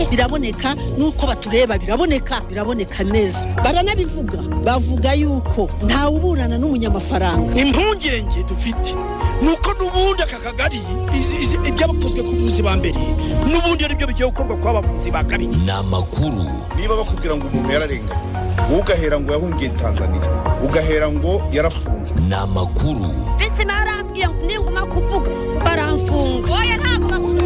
biraboneka n'uko batureba biraboneka biraboneka neza baranabivuga bavuga yuko ntawe uburana n'umunyamafaranga impungenge dufite nuko n'ubundi aka kagari ibyakozwe ku buvuzi ba mbere n'ubundi ari byo bigiye gukorwa kwa bavuzi ba kabiri ni amakuru niba bakubwira ngo umuntu yararenganye wowe ugahera ngo yahungiye tanzania ugahera ngo yarafunzwe ni amakuru mbese barambwiye ngo ninguma kuvuga baramfunga oya ntabwo bakunda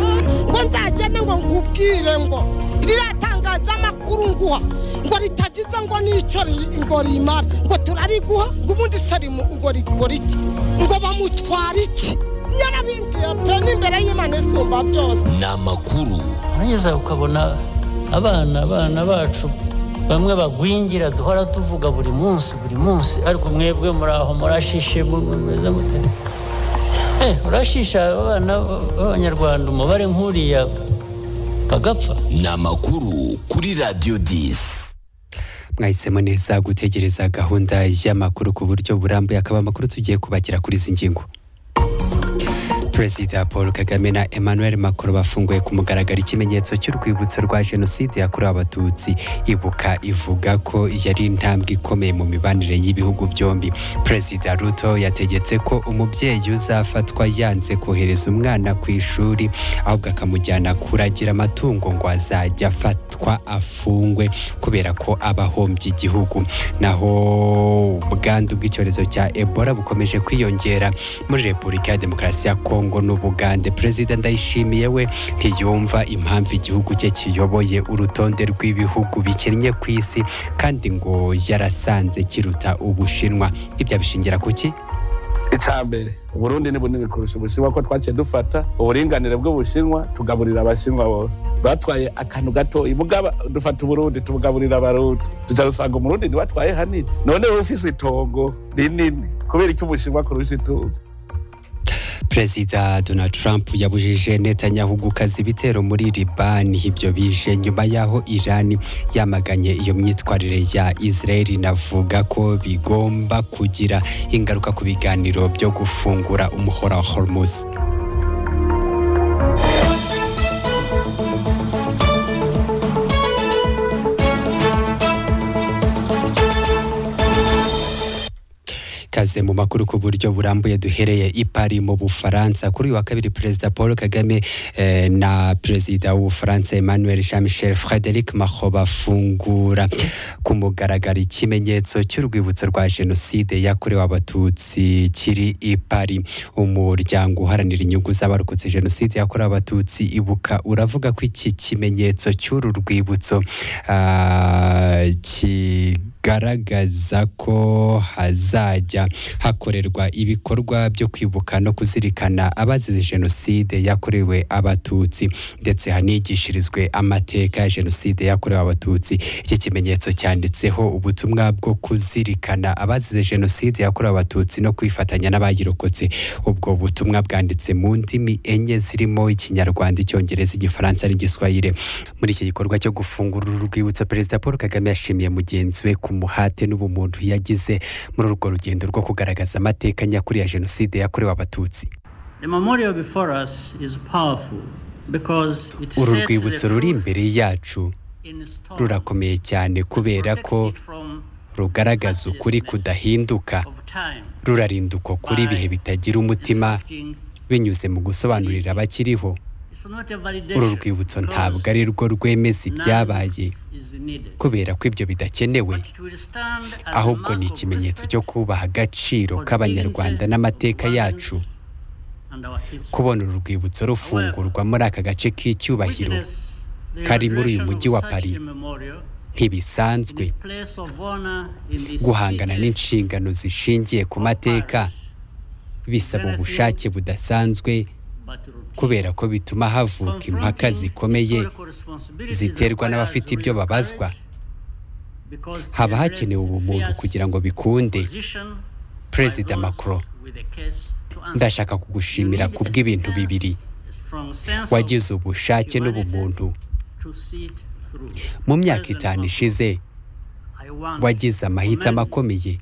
ngo nzagende ngo nkubwire ngo riratangaza amakuru nguha ngo ritagize ngo n'icyo ri- ngo rimara ngo turariguha ngo ubundi se rimu ngo rigura iki ngo bamutwara iki nyarabimbwiye pe n'imbere y'imana isumba byose ni amakuru nugeza ukabona abana abana bacu bamwe bagwingira duhora tuvuga buri munsi buri munsi ariko mwebwe muri aho murashishe mumeze mute Eh, urashisha abana b'abanyarwanda umubare nk'uriya bagapfa ni amakuru kuri radiyo disi mwahisemo neza gutegereza gahunda y'amakuru ku buryo burambuye akaba amakuru tugiye kubakira kuri izi ngingo perezida paul kagame na emmanuel macron bafunguye ku mugaragaro ikimenyetso cy'urwibutso rwa jenoside yakorewe abatutsi ibuka ivuga ko yari intambwe ikomeye mu mibanire y'ibihugu byombi perezida ruto yategetse ko umubyeyi uzafatwa yanze kohereza umwana ku ishuri ahubwo akamujyana kuragira amatungo ngo azajya afatwa afungwe kubera ko aba ahombye igihugu naho ubwandu bw'icyorezo cya ebola bukomeje kwiyongera muri repubulika ya demokarasi ya kongo n'ubugande perezida ndayishimiye we ntiyumva impamvu igihugu cye kiyoboye urutonde rw'ibihugu bikennye ku isi kandi ngo yarasanze kiruta ubushinwa ibyo abishingira ku ki icambere uburundi ni bunini kurusha ubushinwa ko twaciye dufata uburinganire bw'ubushinwa tugaburira abashinwa bose batwaye akantu gato mugaba dufata uburundi tubugaburira abarundi tuca dusanga umurundi ntiwatwaye hanini none wowe ufise itongo rinini kubera icyo ubushinwa kurusha ituzi perezida donald trump yabujije netanyahu gukaza ibitero muri libani ibyo bije nyuma y'aho iran yamaganye iyo myitwarire ya israel inavuga ko bigomba kugira ingaruka ku biganiro byo gufungura umuhora wa hormuz kaze mu makuru ku buryo burambuye duhereye i Paris mu Bufaransa kuri uyu wa kabiri perezida Paul Kagame eh, na perezida w'Ubufaransa Emmanuel Jean-Michel Frédéric Macron bafungura ku mugaragaro ikimenyetso cy'urwibutso rwa jenoside yakorewe abatutsi kiri i Paris umuryango uharanira inyungu z'abarokotse jenoside yakorewe abatutsi ibuka uravuga ko iki kimenyetso cy'uru rwibutso ah, ki bigaragaza ko hazajya hakorerwa ibikorwa byo kwibuka no kuzirikana abazize jenoside yakorewe abatutsi ndetse hanigishirizwe amateka ya jenoside yakorewe abatutsi iki kimenyetso cyanditseho ubutumwa bwo kuzirikana abazize jenoside yakorewe abatutsi no kwifatanya n'abayirokotse ubwo butumwa bwanditse mu ndimi enye zirimo ikinyarwanda icyongereza igifaransa n'igiswahili muri iki gikorwa cyo gufungura uru rwibutso perezida paul kagame yashimiye mugenzi we ku muhate n'ubumuntu yagize muri urwo rugendo rwo kugaragaza amateka nyakuri ya jenoside yakorewe abatutsi The memorial before us is powerful because it uru sets the rwibutso ruri truth imbere yacu in stone rurakomeye cyane and kubera protects ko it from rugaragaza ukuri kudahinduka of time rurarinda uko kuri ibihe bitagira umutima instructing binyuze mu gusobanurira abakiriho it's not a validation uru rwibutso because ntabwo ari rwo rwemeza none ibyabaye is needed. kubera ko ibyo bidakenewe But it will stand as a ahubwo mark ni of ikimenyetso respect cyo kubaha agaciro k'abanyarwanda n'amateka yacu and our history. kubona uru rwibutso rufungurwa muri aka gace k'icyubahiro Witness the kari muri uyu resurrection mujyi of wa such Paris. a memorial in ntibisanzwe a place of honor in this guhangana city n'inshingano zishingiye ku of mateka Paris, bisaba ubushake budasanzwe but routine. kubera ko bituma havuka impaka zikomeye ziterwa n'abafite ibyo babazwa haba hakenewe ubumuntu kugira ngo bikunde perezida macron ndashaka kugushimira ku bw'ibintu bibiri wagize ubushake n'ubumuntu mu myaka itanu ishize wagize amahitamo akomeye